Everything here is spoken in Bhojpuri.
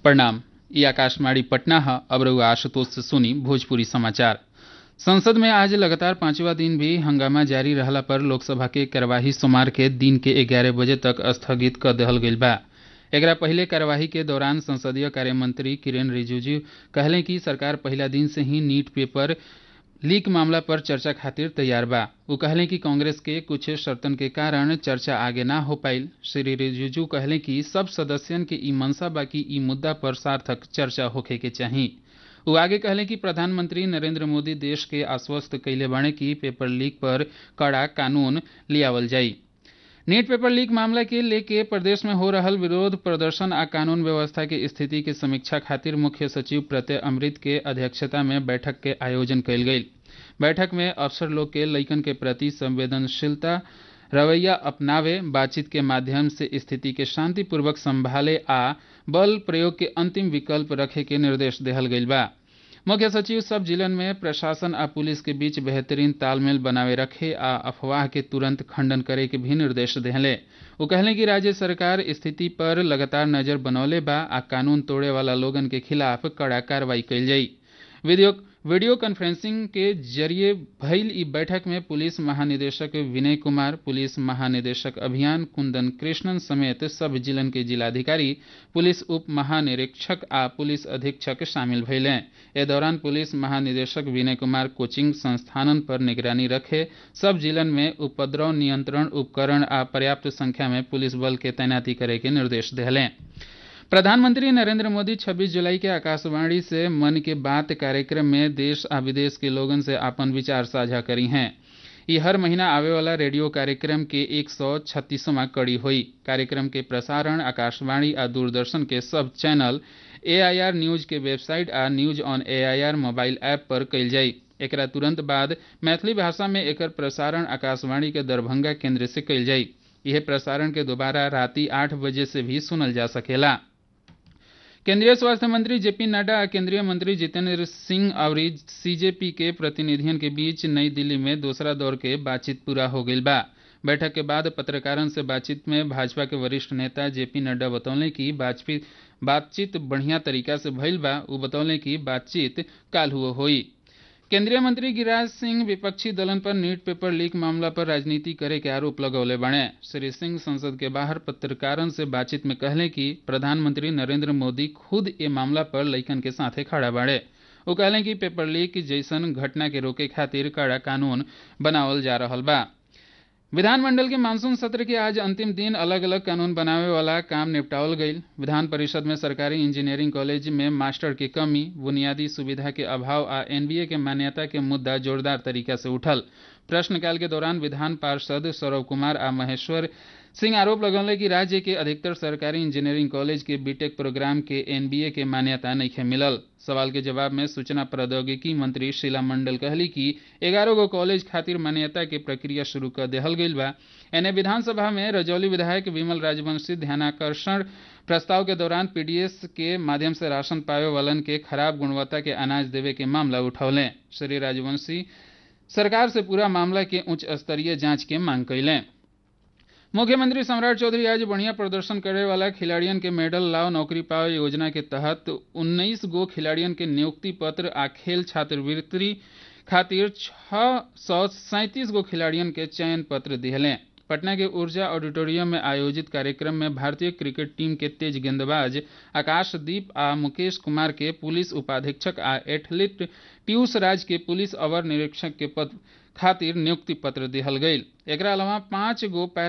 प्रणाम ई आकाशवाणी पटना है अब रहुआ आशुतोष से सुनी भोजपुरी समाचार संसद में आज लगातार पांचवा दिन भी हंगामा जारी रहला पर लोकसभा के कार्यवाही सोमवार के दिन के ग्यारह बजे तक स्थगित कर देहल गईल बा एकरा पहले कार्यवाही के दौरान संसदीय कार्य मंत्री किरेन रिजिजू कहले कि सरकार पहला दिन से ही नीट पेपर लीक मामला पर चर्चा खातिर तैयार बा वो कहले कि कांग्रेस के कुछ शर्तन के कारण चर्चा आगे ना हो पाइल श्री रिजिजू कहले कि सब सदस्यन के ई मनसा बा कि ई मुद्दा पर सार्थक चर्चा होखे के चाही वो आगे कहले कि प्रधानमंत्री नरेंद्र मोदी देश के आश्वस्त कैले बाणे कि पेपर लीक पर कड़ा कानून लियावल जाई नीट पेपर लीक मामला के लेके प्रदेश में हो रहल विरोध प्रदर्शन आ कानून व्यवस्था के स्थिति के समीक्षा खातिर मुख्य सचिव प्रत्यय अमृत के अध्यक्षता में बैठक के आयोजन कयल गेल बैठक में अफसर लोग के लइकन के प्रति संवेदनशीलता रवैया अपनावे बातचीत के माध्यम से स्थिति के शांतिपूर्वक संभाले आ बल प्रयोग के अंतिम विकल्प रखे के निर्देश देहल गईल बा मुख्य सचिव सब जिलन में प्रशासन आ पुलिस के बीच बेहतरीन तालमेल बनावे रखे आ अफवाह के तुरंत खंडन करे के भी निर्देश देहले वो कहले कि राज्य सरकार स्थिति पर लगातार नजर बनौले बा आ कानून तोड़े वाला लोगन के खिलाफ कड़ा कार्रवाई कईल जाई वीडियो वीडियो कॉन्फ्रेंसिंग के जरिए भइल ई बैठक में पुलिस महानिदेशक विनय कुमार पुलिस महानिदेशक अभियान कुंदन कृष्णन समेत सब जिलन के जिलाधिकारी पुलिस उप महानिरीक्षक आ पुलिस अधीक्षक शामिल भइले ए दौरान पुलिस महानिदेशक विनय कुमार कोचिंग संस्थानन पर निगरानी रखे सब जिलन में उपद्रव नियंत्रण उपकरण आ पर्याप्त संख्या में पुलिस बल के तैनाती करे के निर्देश दिले प्रधानमंत्री नरेंद्र मोदी 26 जुलाई के आकाशवाणी से मन की बात कार्यक्रम में देश आ विदेश के लोगन से अपन विचार साझा करी हैं ये हर महीना आवे वाला रेडियो कार्यक्रम के एक सौ छत्तीसवां कड़ी हुई कार्यक्रम के प्रसारण आकाशवाणी आ दूरदर्शन के सब चैनल एआईआर न्यूज के वेबसाइट आ news on AIR mobile app पर कल जाई एकरा तुरंत बाद मैथिली भाषा में एकर प्रसारण आकाशवाणी के दरभंगा केंद्र से कल जाई यह प्रसारण के दोबारा राति आठ बजे से भी सुनल जा सकेला केंद्रीय स्वास्थ्य मंत्री जेपी नड्डा और केंद्रीय मंत्री जितेंद्र सिंह और सीजेपी के प्रतिनिधियों के बीच नई दिल्ली में दूसरा दौर के बातचीत पूरा हो गई बा बैठक के बाद पत्रकारों से बातचीत में भाजपा के वरिष्ठ नेता जेपी नड्डा बतौले कि बातचीत बढ़िया तरीका से भइल बा वो बतौले कि बातचीत काल हुआ हुई केंद्रीय मंत्री गिरिराज सिंह विपक्षी दलन पर नीट पेपर लीक मामला पर राजनीति करे के आरोप लगौले बने श्री सिंह संसद के बाहर पत्रकारों से बातचीत में कहले कि प्रधानमंत्री नरेंद्र मोदी खुद ये मामला पर लइकन के साथे खड़ा बाड़े वो कहले कि पेपर लीक जैसन घटना के रोके खातिर कड़ा कानून बनावल जा रहा बा विधानमंडल के मानसून सत्र के आज अंतिम दिन अलग अलग कानून बनावे वाला काम निपटावल गई विधान परिषद में सरकारी इंजीनियरिंग कॉलेज में मास्टर की कमी बुनियादी सुविधा के अभाव आ एनबीए के मान्यता के मुद्दा जोरदार तरीका से उठल प्रश्नकाल के दौरान विधान पार्षद सौरभ कुमार आ महेश्वर सिंह आरोप लगौले कि राज्य के अधिकतर सरकारी इंजीनियरिंग कॉलेज के बीटेक प्रोग्राम के एनबीए के मान्यता नहीं मिलल सवाल के जवाब में सूचना प्रौद्योगिकी मंत्री शीला मंडल कहली कि ग्यारह गो कॉलेज खातिर मान्यता के प्रक्रिया शुरू कर देहल गई बा एने विधानसभा में रजौली विधायक विमल राजवंशी ध्यानाकर्षण प्रस्ताव के दौरान पीडीएस के माध्यम से राशन पावे वालन के खराब गुणवत्ता के अनाज देवे के मामला उठौले श्री राजवंशी सरकार से पूरा मामला के उच्च स्तरीय जांच के मांग कैलें मुख्यमंत्री सम्राट चौधरी आज बढ़िया प्रदर्शन करे वाला खिलाड़ियन के मेडल लाओ नौकरी पाओ योजना के तहत 19 गो खिलाड़ियन के नियुक्ति पत्र आ खेल छात्रवृत्ति खातिर छह सौ सैंतीस गो खिलाड़ियन के चयन पत्र दिहले पटना के ऊर्जा ऑडिटोरियम में आयोजित कार्यक्रम में भारतीय क्रिकेट टीम के तेज गेंदबाज आकाशदीप आ मुकेश कुमार के पुलिस उपाधीक्षक आ एथलीट पीयूष राज के पुलिस अवर निरीक्षक के पद खातिर नियुक्ति पत्र दिहल गई एक अलावा पांच गो